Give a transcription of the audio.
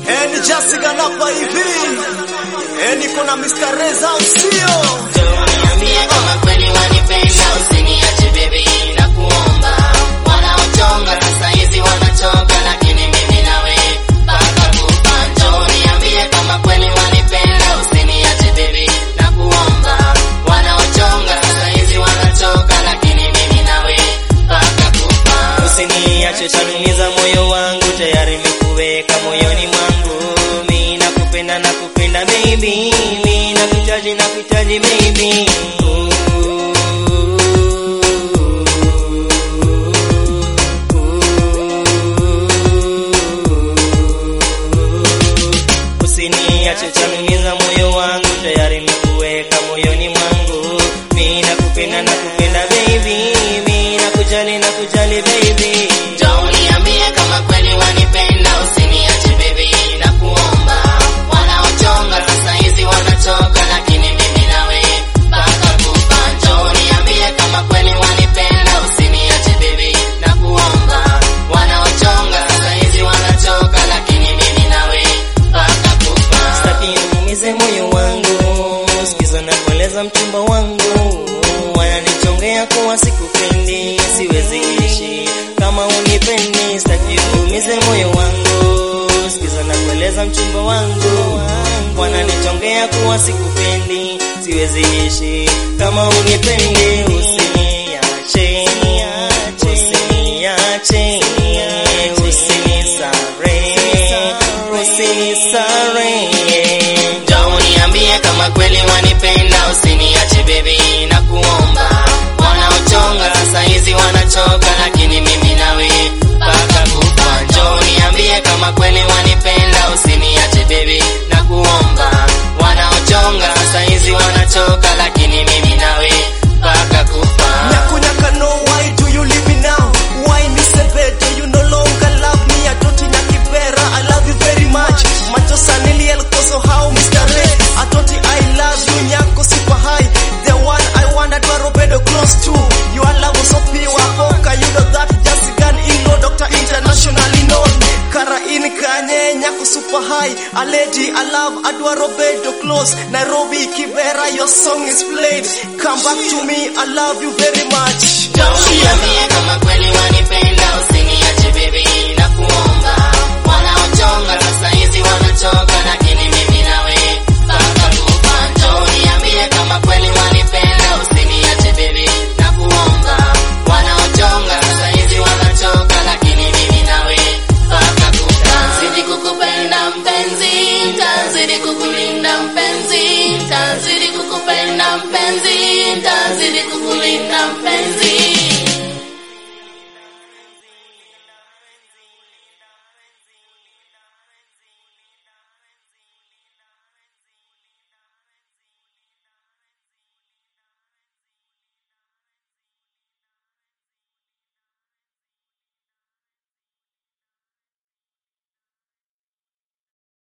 Eni Jessica napa hivi. Eni kuna Mr. Reza usio. Niambie kama kweli wanipenda, usiniache baby, nakuomba. Wanaochonga sasa hizi wanachoka, lakini mimi nawe mpaka kufa. Njoo niambie kama kweli wanipenda, usiniache baby, nakuomba. Wanaochonga sasa hizi wanachoka, lakini mimi nawe mpaka kufa. Usiniache, tanumiza moyo wangu, tayari nimekuweka moyoni mwangu. Mimi nakupenda, nakupenda baby, mimi nakuhitaji, nakuhitaji baby. Usiniache, tanumiza moyo wangu, tayari nimekuweka moyoni mwangu. Mimi nakupenda, nakupenda baby, mimi nakujali, nakujali baby. Njoo niambie kama kweli wanipenda, usiniache baby, nakuomba. Wanaochonga sasa hizi wanachoka, lakini mimi nawe mpaka kufa. Njoo niambie kama kweli wanipenda, usiniache baby, nakuomba. Wanaochonga sasa hizi wanachoka, lakini mimi nawe mpaka kufa. Sitaki uumize moyo wangu, sikiza na kueleza mchumba wangu, wananichongea kuwa sikupendi, siwezi ishi kama unipendi. Sitaki uumize moyo wangu, sikiza na kueleza mchumba wangu, wananichongea kuwa sikupendi, siwezi ishi kama unipendi. Usiniache, usiniache, usinisare, usinisare. Njoo niambie kama kweli wanipenda, usiniache baby, nakuomba. Wanaochonga sasa hizi wanachoka, lakini mimi nawe mpaka kufa. Njoo niambie kama kweli wanipenda, usiniache baby, nakuomba. Wanaochonga sasa hizi wanachoka, lakini mimi nawe mpaka kufa. Nyakunyaka no, why do you leave me now? Why me sebedo, you no longer love me. Atoti nyakibera, I love you very much. Macho sanili el koso how Mr. Ray. Atoti I love you, nyako super high. The one I want that Robedo close to. Your love was so pure, poka, you know that. Just gun ilo, Dr. Internationally known. Kara in kanye, nyako super high. A lady I love, Adwa Robedo close. Nairobi, Kibera, your song is played. Come back to me, I love you very much. Njoo niambie kama